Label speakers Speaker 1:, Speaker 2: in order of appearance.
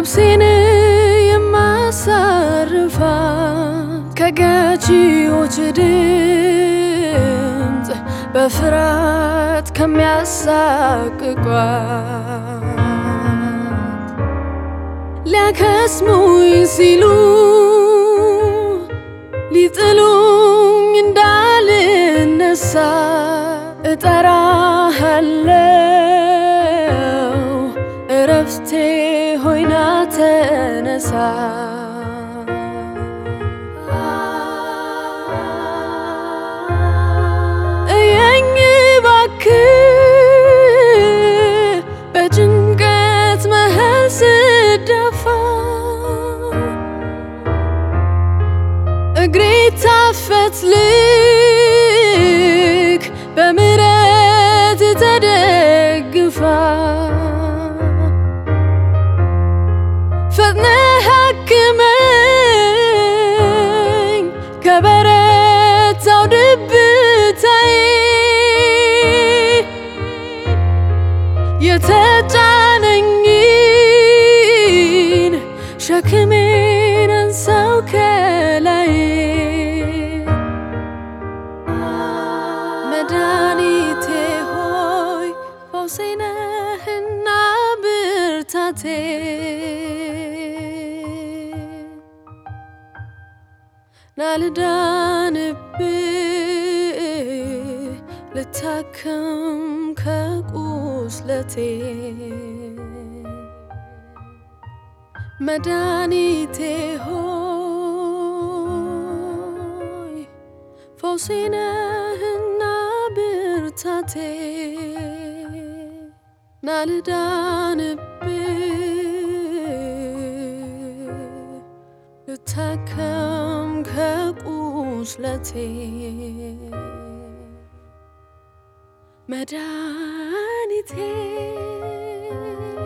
Speaker 1: ነፍሴን የማሳርፋት ከገዢዎች ድምፅ በፍርሃት ከሚያሳቅቋት ሊያከስሙኝ ሲሉ ሊጥሉኝ እንዳልነሳ እጠራሃለው እረፍቴ ሆይና ተነሳ እየኝ እባክህ በጭንቀት መሃል ስደፋ እግሬ ታፈት ልክ በምረት ተደግፋ ፈጥነህ ሐክመኝ ከበረታው ድብታዬ የተጫነኝን ሸክሜን አንሳው ከላይ መድኃኒቴ ሆይ ፈውሴ ነህና ብርታቴ ናልዳንብህ ልታከም ከቁስለቴ መድኃኒቴ ሆይ ፈውሴ ነህና ብርታቴ ናልዳንብህ ልታከም ከቁስለቴ መድኃኒቴ